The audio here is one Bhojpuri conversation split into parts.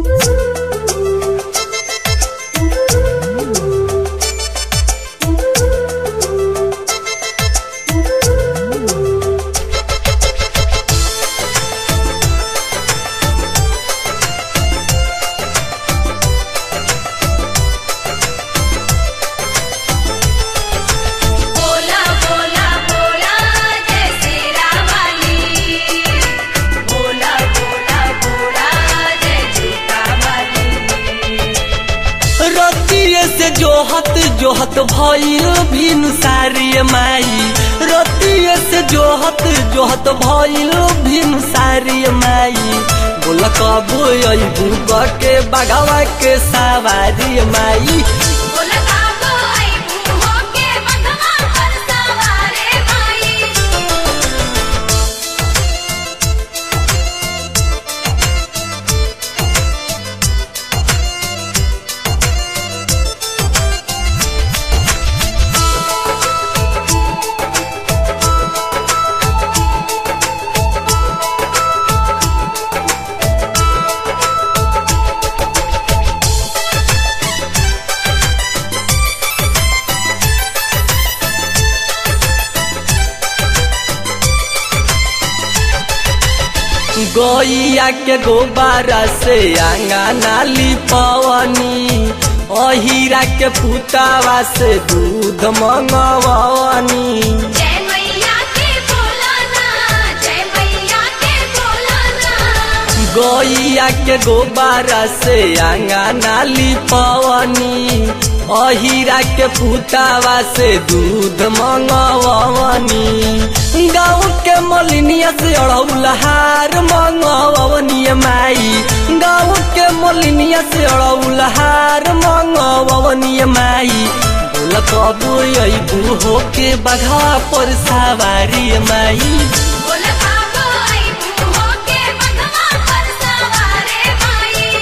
बोला बोला बोला जय श्री वाली बोला बोला बोला जय जूता वाली रतिये से जोहत जोहत भइल भिन सारी माई रतिये से जोहत जोहत भइल भिन सारी माई बोल कबो अइबू के बगवा के सवारी माई बोला काबो आई मुहो के बंधवा पर सवारे माई गैया के गोबारा से आंगना लिपवनी अहिरा के पुतावा से दूध मंगवनी जय मैया के बोला ना जय मैया के बोला ना गैया के गोबारा से आंगना लिपवनी अहिरा के पुतावा से दूध मंगवनी गाँव के मलिनिया से अड़ौलहार मंगवनी माई गाँव के मलिनिया से अड़ौलहार मंगवनी माई बोल कबू अबू हो के बघा पर सवारी माई बोला काबो आई मुहो के बंधवा पर सवारे माई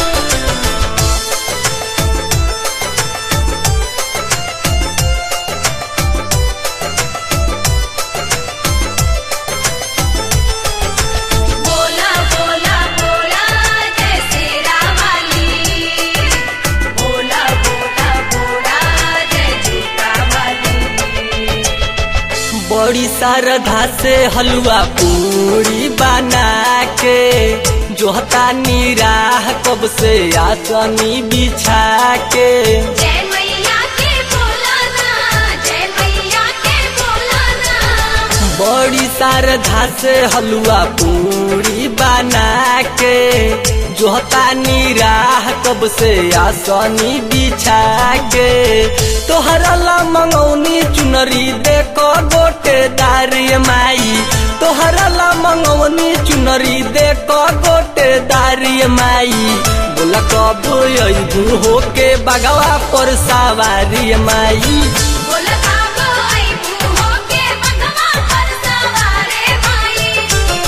बोला बोला बोला जय श्री वाली बोला बोला बोला जय जूता वाली बड़ी शारदा से हलवा पूरी बना के जोहता निराह कब से आसनी बिछा के जय मैया के बोला ना जय मैया के बोला ना बड़ी शारदा से हलवा पूरी बना के जोहता निराह कब से आसनी बिछा के तोहरा ला मंगौनी चुनरी देखो गोटे दारी माई तोहरा ला मंगौनी चुनरी देखो गोटे दारी माई बोला कब अबू हो के बगवा पर सवारी माई बोला काबो आई मुहो के बंधवा पर सवारे माई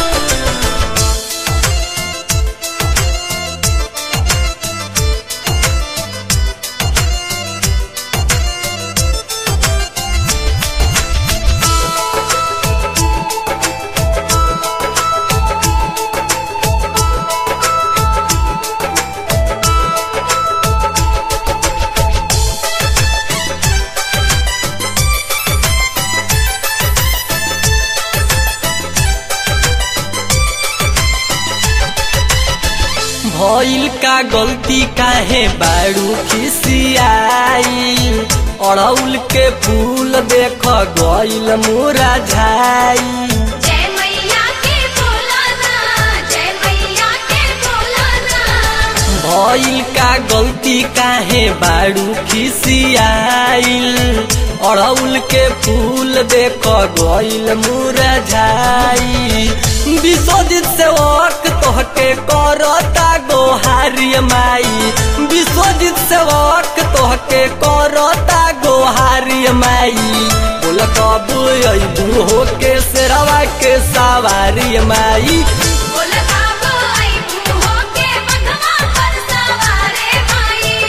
भइल का गलती काहे बारू खिसियाई अड़ौल के फूल देख गइल मुरझाई जय मैया के बोला ना जय मैया के बोला ना भइल का गलती काहे बारू खिसियाइल अड़ौल के फूल देख गइल मुरझाई विश्वजित से वक तोहके करता गोहारी माई विश्वजित से वक तोहके करता गोहारी माई बोल कबू अबू हो के शेरवा के सवारी माई बोला काबो आई मुहो के बंधवा पर सवारे माई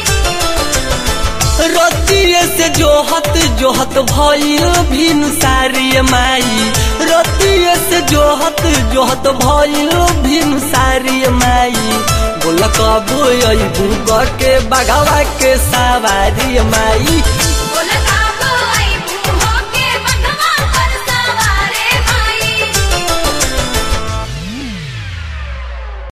रतिये से जोहत जोहत भइल भिन सारी माई रतिये से जोहत जोहत भइल भीम सारी माई बोल कबो अबू के बगवा के सवारी माई